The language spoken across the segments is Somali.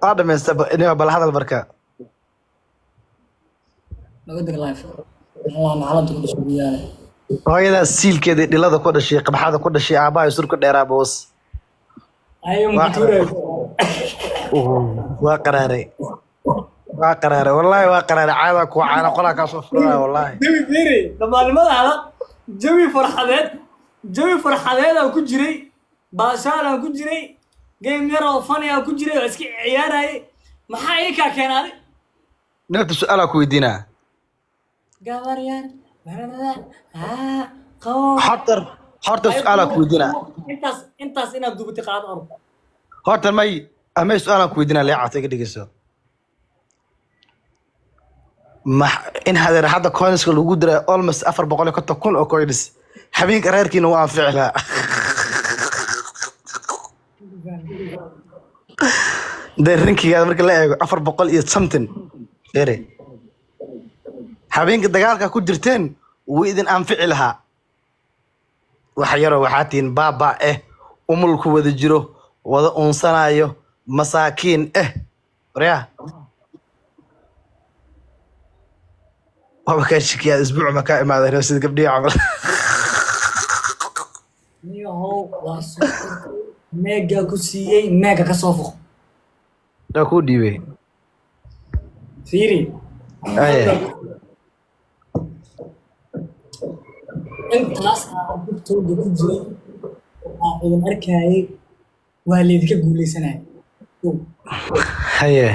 waa dhamaysta inaa bal hadal marka laga deg life allah nacalada ku dhashay biyaale hooyadaa siilkeedii dhilada ku dhashay qabxada ku dhashay aabbaha surka dheeraa boos ayo mutuuray waa qaraaray waa qaraaray wallaahi waa qaraaray caadaa kuwa caana qolaa kaa soo furaya wallaahi jawi fiiri dhammaanimadaada jawi farxadeed jawi farxadeedaan ku jiray baashaalaan ku jiray game yar oo funny aan ku jiray oo iska ciyaarayay maxaa ii kaa keenaaday nafta su-aalaa ku weydiinaa gabar yar aa qabo horta horta su-aalaa ku weydiinaa intaas intaas inaad dubatay qaado orod horta may amay su-aalaan ku weydiinaa leecata iga dhegeyso ma in hadeer hadda coinska lagu diray almost afar boqol iyo konton kun oo coins habeenka reerkiina waa anfici lahaa dee rinkigaada marka la eego afar boqol iyo something ere habeenka dagaalka ku jirteen wuu idin anfici lahaa wax yaroo waxaa tihiin baaba eh umulku wada jiro wada unsanayo masaakiin eh waryaa waba kaa shikiyaa isbuuc ma kaa imaaday sida gabdhihi camal niyahow waa soo meega ku siiyey meega ka soo foq yaa kuu dhiibay fiiri Aye. intaas aa dugtooda ku jiray aa idin arkayay waa laydinka guuleysanaya Ow. haye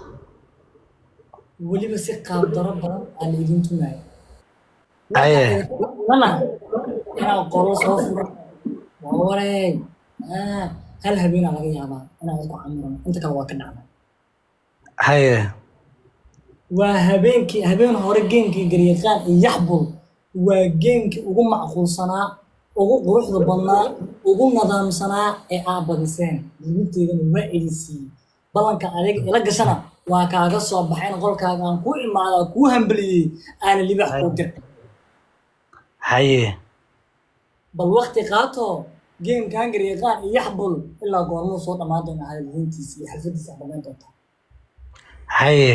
weliba si qaab daro badan aa laydin tunaya Aye. lana inaa qoro soo furo waa wareeg Ah, hal habeenaa laga yaabaa inaa isku camirano inta kale waa ka dhacda haye waa habeenkii habeen hore geemkii garyaqaan iyo yaxbul waa geemkii ugu macquulsanaa ugu quruxda badnaa ugu nadaamsanaa ee aa badiseen diibinteedana waa idin siiyey ballanka adeeg ila gashana waa kaaga soo baxayn qolkaaga aan kuu imaadaa kuu hambaliyey aana libax kuu dir haye bal wakti qaato geemkan garyaqaan iyo yaxbul ilaa goormuu soo dhammaan doona hadalhiintiisa iyo xalfadiisa aad dhamayn doontaa haye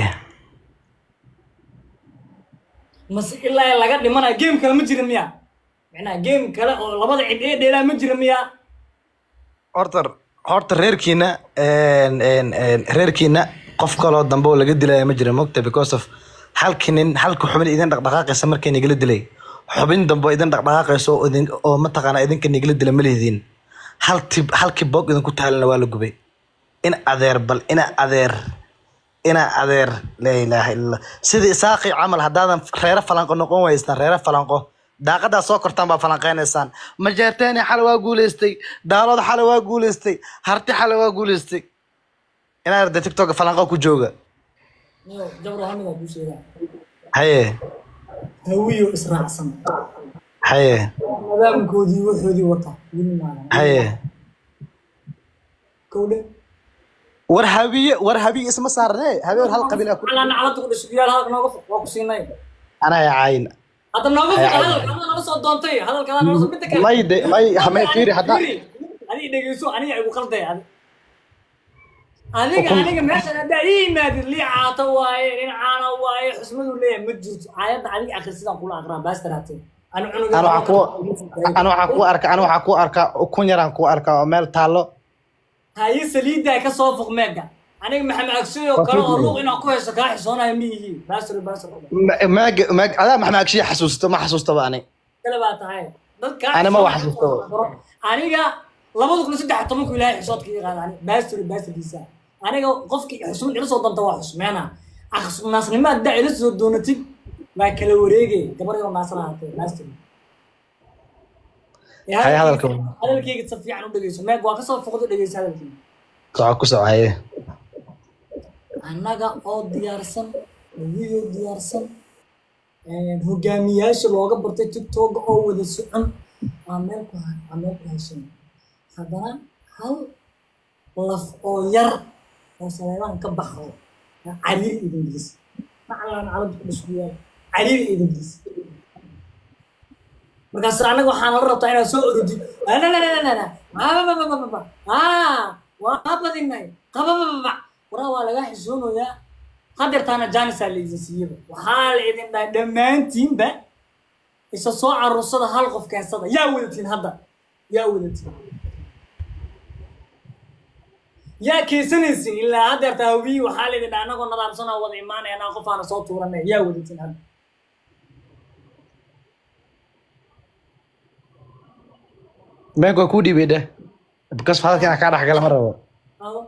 mase ilaa laga dhimanayo game kale ma jira miya macnaha game kale oo labada cid ee dheelaa ma jira miya horta horta reerkiina een, een, een, reerkiina qof kaloo dambe oo laga dilaya ma jira mogta because of halki nin halka xubin idin dhaqdhaqaaqaysa markay nigala dilay xubin dambe oo idin dhaqdhaqaaqaysa oo idin oo mataqaana idinka nigala dila ma lihidiin halti halkii boog idinku taalana waa la gubay in adeer bal ina adeer ina adeer laa ilaaha illa sidii isaaqi camal haddaadan reero falanqo noqon weysaan reero falanqo daaqadaa soo kortaan baa falanqeynaysaan majeerteeni xale waa guuleystay daalood xale waa guuleystay harti xale waa guuleystay inaa arda tiktok falanqo ku jooga Yo, jabro hamigaa kuu sheegaa haye hawiyo israacsan haye nidaamkoodii waxoodii wata weli maadan haye kowdhe war habiye war habiye isma saarne habeen hal qabiil ku calaa naclada ku dhashay biyaal hadalka nooga foq waa ku siinay anaa caayin hadda nooga foq Ay, ay. hadalka hadda naga soo doontay hadalka hadda naga soo midda kale may de may hamay fiiri hadda adiga dhegeyso aniga igu qalday adi adiga Ukun- aniga meeshan haddaa ii yimaadid lii caata waaye nin caana waaye xusmadu leeyahay ma jirto aayadda adiga akri sidaan kula aqraa baastar hatee ani cunuga ana waxaa ku ana waxaa ku arka ana waxaa ku arkaa ukun yaraan ku arkaa oo meel taallo haye saliiddaa ka soo foq meega aniga maxamed agsiyo kale oo luuq inaan ku haysto kaa xisoonayo ma yihiin baastar baastar maag maag adaa maxmaa agshiya xasuusto ma xasuustaba ani kale baa tahay dadka Ani ma wax xasuusto. aniga labada kun iyo saddex iyo tobanku ilaahay xisoodka ii qaada ani baastar baastarkiisa aniga qofkii xusmad ila soo danta waa xusmeena naasnimo haddaa ila soo doonatid waa kala wareegay gabar yoo naasna ahaatee baastar Ee, Hay hadalka. hadalkayga si fiican u dhegeyso meeg waa kasoo foqdo dhegeyso hadalkayga soco ku socaye annaga oo diyaarsan video diyaarsan een, hogaamiyaasha looga bartay tiktok oo wada socon aan meel ku ha- aan meel ku heshin haddana hal laf oo yar oo saleebahan ka baxo aa cariiri idin gelis macalan calad ku dhaskuyaal cariiri idin gelis markaas annaga waxaan la rabtaa inaad soo orodid waa badinay qabababa waraa waa lagaa xishoonayaa hadeertaana janisaa laidin siiyaba waxaa la idin dhahay dhammaantiinba isa soo caruursada hal qof keensada yaa wadatiin hadda yaa wadatiin yaa keensanaysin ilaa hadeerta hawiyi waxaa la idin dhahay anagoo nadaamsanaa wada imaanayanaa qofaana soo tuuranay yaa wadatiin hadda beenka waa kuu dhiibay dheh because hadalka inaan kaa dhexgala ma rabo Ado?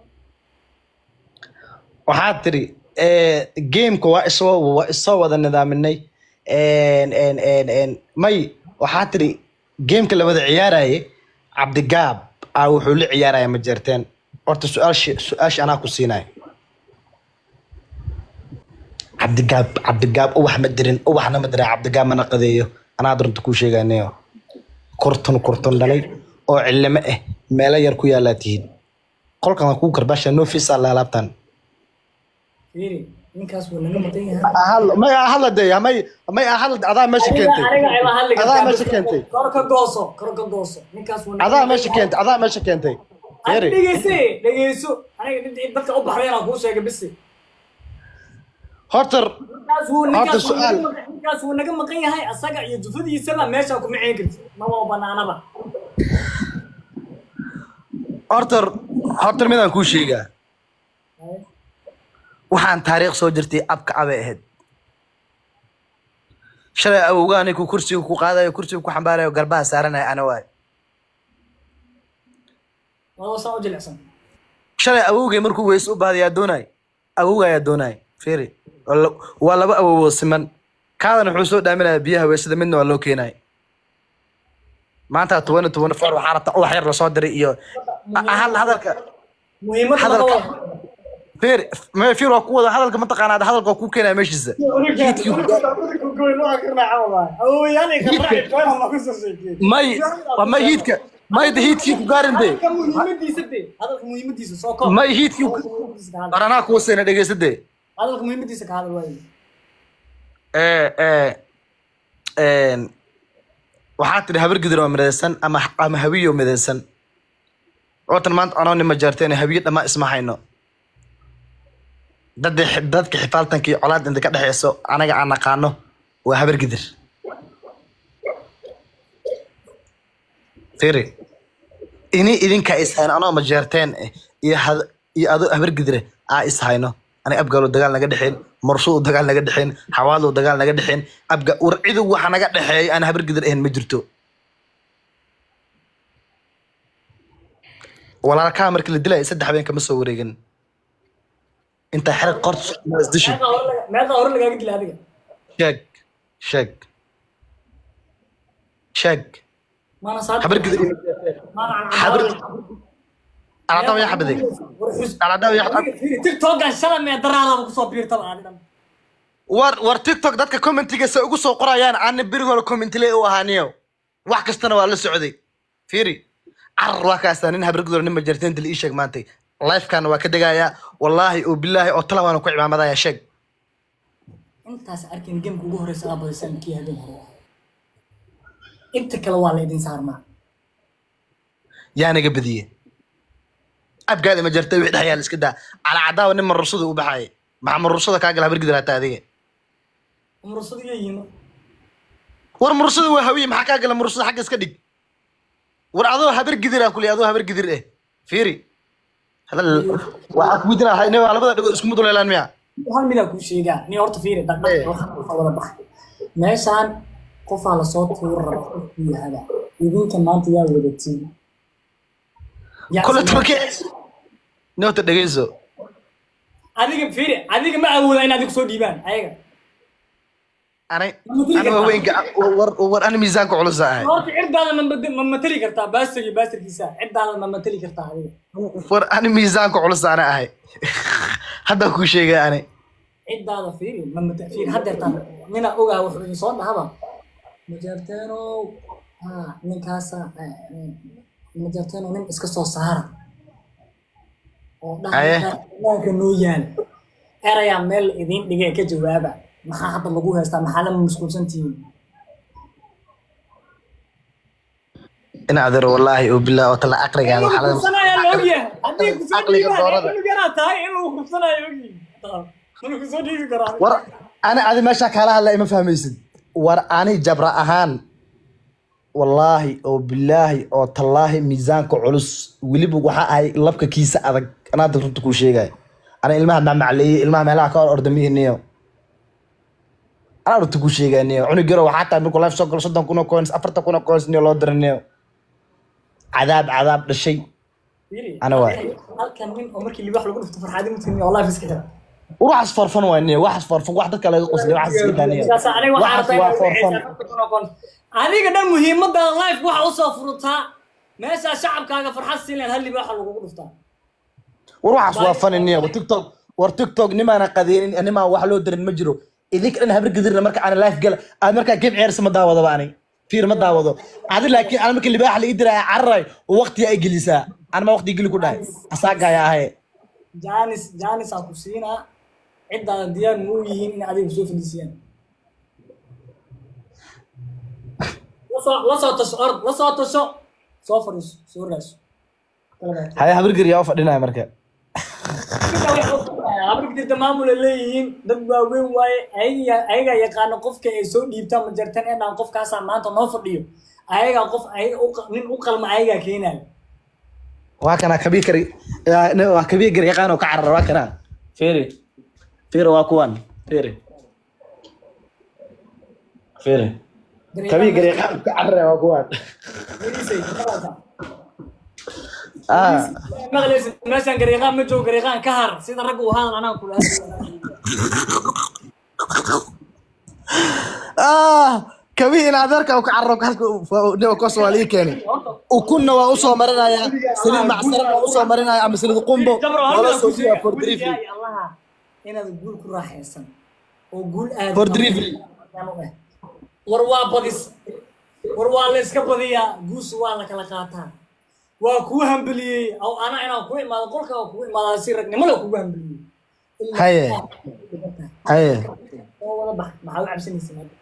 waxaad tiri gameka waa isoo waa isoo wada nidaaminay En- en- en- en, may waxaad tiri gameka la wada ciyaaraye cabdigaab a wuxuu la ciyaaraya ma jeerteen horta su-aashi su-aasha anaa ku siinaya cabdigaab cabdigaab uwax ma dirin uwaxna ma dirin cabdigaab mana qadeeyo anaa runta kuu sheeganayo kurtun kurtun dhalay oo cilimo ah meelo yar ku yaalaa tihiin qolkan waa kuu karbaasha no fisa laalaabtan fiiri ninkaas wuu naga maqan yahay may ahadla de may may ahadla adaa meesha keentay aniga ayba hadli adaa meesha keentay kor ka gooso kor ka gooso ninkaas wuu naga adaa maqan meesha yahay. keentay adaa meesha keentay Ad Fiiri. dhegeyse dhegeyso aniga dad- dadka u baxday inaan kuu sheegay bisi horta ninkaas wuu Hadda ninkaas wuu su'aal. naga maqan- ninkaas wuu naga maqan yahay asaga iyo jufadiisaba meesha kuma ceyn karti maba banaanaba horta horta midaan kuu sheegaa waxaan taariikh soo jirtay abka abay ahayd shalay awowgaa ninkuu kursiga ku qaadayo kursiga ku xambaarayo garbaha saaranaya ana waay waa saa u jilicsan shalay awowgay markuu weyse u baahday yaa doonay awowga ayaa doonay fiiri waa la- waa laba awowood siman kaadan wuxuu soo dhaaminaya biyaha weysada midna waa loo keenay maanta toban iyo toban four waxaa rabta ubax yar lasoo diray iyo hal hadalka muhiimadda Hadalka- laga wada fiir me fiir waa ku wada hadalka mataqaanaa hadalka waa ku keenaya meeshiisa may waa may hiidka may de hiidkii ku gaarin de muhiimadiisa de hadalka muhiimadiisa soo koob may hiidkii ku Muhiimadiisa ka hadal. war anaa kuwa seena dhegeysa de hadalka muhiimadiisa ka hadal waayo ee ee een waxaa tidhi habar gidir oo midaysan ama ama hawiyo midaysan ootan maanta anoo nima jaarteen hawiyo dhammaa isma hayno dadda dadka xifaaltanka iyo colaad inta ka dhexeyso anaga aan naqaano waa habar gidir firi ini idinka is hayno anoo majeerteen eh iyo had- iyo adoo habar gidire aa is hayno aniga abgaalo dagaal naga dhexeen marsuu dagaal naga dhexeen xawaalo dagaal naga dhexeen abga war cidu waxa naga dhexeeya aan habar gidir ahayn ma jirto walaalkaa markii la dilaya saddex habeen kama soo wareegin intaa xerag qort isdishid meeqa hore laga- meeqa hore lagaaga dila adiga sheeg sheeg sheeg maana saad habar gidir maana aan habar cadaawin. aladaw yaa xabaday War xus- aladaw yaa Adiga fiiri, tiktokan shalay mee daraaraaba kusoo biirtaba adi dhan war war tiktok dadka commentiga se ugu soo qorayaan aana beri hore commentile u ahaaniyo wax kastana waa la socday fiiri carar waa kaastaa nin habargudor nin majarteen dil ii sheeg maantay lifekana waa ka degayaa wallaahi oo bilaahi oo tala waana ku cimaamadaya sheeg intaas arkin gamka ugu horeysa aa badisaan kii habeen hore ah. inta kale waa la idin saarmaa yaa naga badiye abgaada majartay wixii dhex yaal iska daa calacadaawa nin marursada u baxaaya maxaa marursada kaa gala habargudor hataa adiga mursada iyo yiino war murursada waa hawiye maxaa kaa gala murursada xagga iska dhig war adoo habar gidir aan kuley adoo habar gidir eh fiiri hadal waxaa ku weydiinaa ina labada dhigood isku muduleelaan miya hal midaa kuu sheegaa ni horta fiiri dhaqdhaq waxaan ka wada baxay meeshaan qofaa lasoo tuuri raba qofkuu yahada idinka maanta yaa wadatiin Yaa kole samee- turke noota dhegeyso adiga fiiri adiga ma awooda in adiga soo dhiibaan ayaga anay ana waaweynka war war ana miisaanka culusa ahay horta cirdaada ma mad- ma matali kartaa baastar iyo baastarkiisa cirdaada ma matali kartaa adiga war ana miisaanka culus ana ahay hadda kuu sheegay ani ciddaada fiiri ma mata fiiri haddeertaan nina ogaa wuxuu idin soo dhahaba majarteenow ha ninkaasa eh, eh, majarteenow nin iska soo saara oo Aye. dhahanka noo yaal erayaa meel idiin dhigay ka jawaaba maxaa hadda lagu haystaa maxaa lama masquulsan tihiin in adeer wallaahi oo bilaa oo tala aqrigaan waxaa laga Kusanaya la ogyahay haddii kusoo Aqliga dhiibaan doorada. cunug yaraa tahay in lagu kufsanayo ogi mana ku soo dhiibi karaa war ani adi meeshaa kaala hadla ima fahmaysid war ani jabra ahaan wallaahi oo bilaahi oo tallaahi miisaanka culus weliba waxaa ahay labka kiisa adag anaa dad runta kuu sheegaya ana ilmaha macmacleeyey ilmaha meelaha ka or ordamihiniyo anaa runta kuu sheegaya niyo cunug yaro waxaa tahay markuu life soo galo soddon kun oo coins afartan kun oo coins niyo loo dira niyo cadaab cadaab dhashay Fiiri, Ana waay. halkan nin oo markii libax lagu dhufto farxaadi mutini oo life iska xira waxaas forfan waa niyo waxaas forfan wax dadka laga qosliyo waxaas iska daaniyo Sidaas aniga waxaan waxaas rabaa waa inaad forfan wixii afartan kun oo kun. adiga dhan muhiimada life waxa usoo furutaa meesha shacabkaaga farxad siin lahayd hal libaaxa lagugu dhuftaa war waxaas waa fani niyo war tiktok war tiktok nimaana qadeenin nimaa wax loo dirin ma jiro idinka dhan habar gadirna marka aan life gala aad markaa game ciyaarsa ma daawadaba ani fiir ma daawado adi laakiin aan marka libaaxa la ii diraya cararay oo waqtiga ay gelisaa aan ma waqti geli ku dhahay asaagaya ahaye janis janis aan ku siinaa ciddaada diyaar muu yihiin in adiga soo fadhiisiyaan lasoo lasoo tasho ord lasoo tasho soo fadhiiso soo raaso Kala baato. haye habar gari yaa u fadhinaya marka habargdirta maamula leeyihiin dad waaweyn waaye ayaga ayagaa yaqaano qofka ay soo dhiibtaan ma jartan ee dhaan qofkaasaa maanta noo fadhiyo ayagaa qof ayaga u qa- nin u qalma ayagaa keenayo waa kana kabii kari yaa- ne- waa kabii gari yaqaan oo ka carar waa kana fiiri fiiri waa kuwan fiiri fiiri kabii gari yaqaan oo ka carar waa kuwan ah maqlaysid meeshaan gariiqaan ma joogo gariiqaan ka har sida ragga uu hadal anaa kula ah kabii in adeerka uu ka cararo halka kos waa lii keenay ukunna waa usoo marinaya saliid macsaran waa usoo marinaya ama saliid qumbo jabro wala halkaa soo ku siyaa for delivery sheegay allaha inaad guul ku raaxaysan oo guul aad For delivery. war waa badis war waa la iska badiyaa guusha waa la kala qaataa waa kuu hambeliyey aw ana inaan ku imaado qolka waa kugu imaadaa si ragnimo la kugu hambeliyey Ilaa Haye. aad uga tahay. haye oo wada bax maxaa u cabsanaysa hadda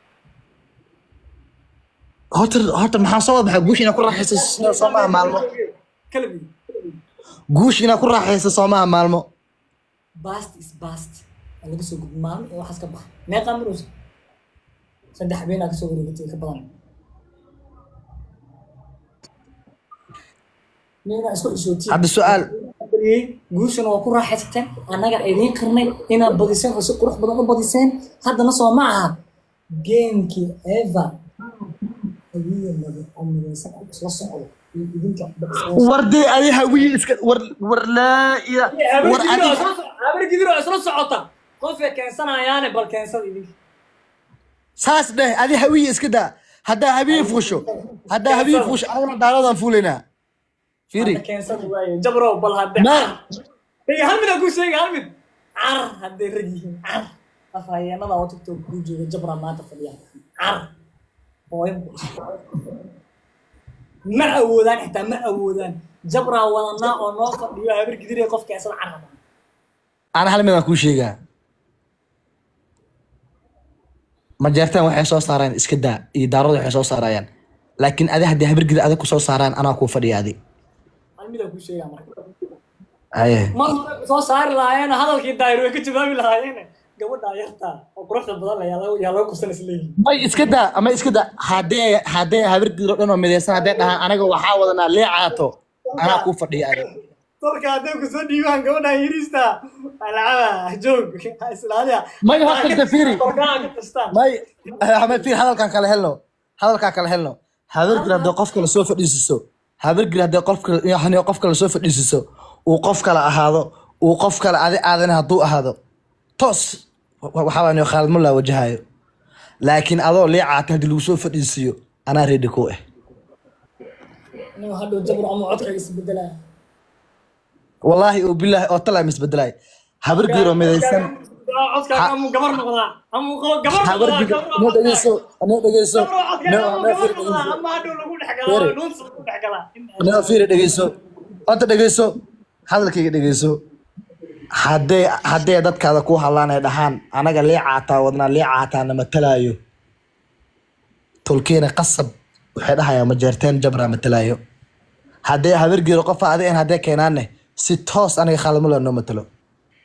horta horta maxaa soo wada baxay guush inaad ku raaxaysa soo maaha maalmo kala biyo guush inaad ku raaxaysa soo maaha maalmo bast is bast waa laga soo gudbi maalmo iyo waxaas ka baxa meeqaa maraysa saddex habeenaa kasoo wareegatay ka badan nina isku xishootiin hadda su-aal bariyey guushana waa ku raaxaysateen annaga idiin qarnay inaad badiseen oo si qurux badan u badiseen haddana soo ma aha geemkii eva awiya mada oo midaysan oo isla socdo iyo idinka war dee adi hawiye iska war war laa ila war adi habargidir oo isla socota qofay keensanayaane bal keensada idinka saas dheh adi hawiye iska daa haddaa hawiye fuusho haddaa hawiye fuusho anagana daaladan fuulaynaa fiiri Hadda keensada waaye jabrow bal hadde Ma- Hey, hal mid aan kuu sheegay hal mid car hadday rag yihiin car afhayeenada oo tiktok kuu jooga jabra maanta fadhiya car hooyo ma awoodaan xitaa ma awoodaan jabraa wadanaa oo noo fadhiyo habar gidiree qof keensada car rabaa ana hal mid aan kuu sheegaa majeertaan waxay soo saaraan iska daa iyo daaradu waxay soo saarayaan laakiin adi haddii habargida adag ku soo saaraan anaa kuu fadhiya adi hal mid aan kuu sheegaa marka aye mar hore soo saari lahaayeen hadalkii daayir way ka jawaabi lahaayeen gabadhaa yartaa oo quruxda badan la yaa lagu- yaa lagu kursan isleeyihin may iska daa ama iska daa haddee haddee habargidoo dhan oo midaysan haddee dhahaan anaga waxaa wadanaa leecaato anaa kuu fadhiya adi dalka hadday ku soo dhiibaan gabadhaa yiriista alacaba joog islaaliya May horta dafiri. korkaa ka tastaan may ama fiir hadalkan kala helno hadalkan kala helno habargir haddii qof kale soo fadhiisiso habargir haddii qof kale yani qof kale soo fadhiisiso uu qof kale ahaado uu qof kale adi aadana hadduu ahaado toos wa- waxaa waa khaalmo laa wajahayo laakiin adoo leecaata haddii lagu soo fadhiisiyo anaa reedi ku ah inuu hadhow jabro ama codkaaga isbedelaa wallaahi oo bilaahi oo talaa misbedelaay habargir oo midaysan codkaaga amuu gabar noqdaa amuu qabo gabar habargir noqdaa noo dhegeyso noo dhegeyso jabro codkaaga noo amuu noo gabar fiir noqdaa dhegeyso ama hadhow lagu dhex galaa Fiiri. nuunsa lagu dhex galaa noo fiiri dhegeyso horta dhegeyso hadalkayga dhegeyso haddee haddee dadkaada ku hadlaan ay dhahaan anaga leecaataa wadnaa leecaataa na matalaayo tolkiina qasab waxay dhahayaa majeerteen jabraa matalaayo haddee habargeero qofa adigan haddee keenaanne si toos aniga khaalamula noo matalo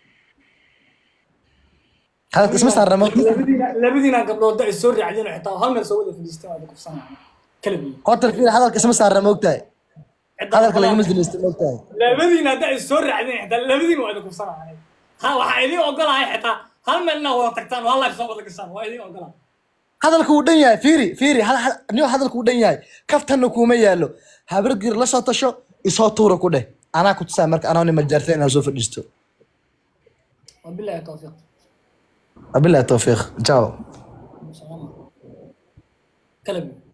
hadalka isma saarna moogta labadiina labadiina gabdhood ay soo raacdeen oo xitaa hal meel soo wada fadhiisteen waa kufsanayaan kala biyo horta fiir hadalka isma saarna moogtahay hadalka lagama dilaysto moogtahay labadiina hadda ay soo raacdeen xitaa labadiina waa idin kufsanayaan ha waxaa idin ogolahay xitaa hal meel inaa wada tagtaan oo hal life soo wada gashaan waa idin ogolaa hadalku wuu dhan yahay fiiri fiiri hal- hal- niyo hadalku wuu dhan yahay kaftanna kuuma yaalo habargir la soo tasho isoo tuura ku dheh anaa ku tusaa marka anoo nima jaartay inaan soo fadhiisto wabilahi tawfiiq wabilahi tawfiiq ciao kala biyo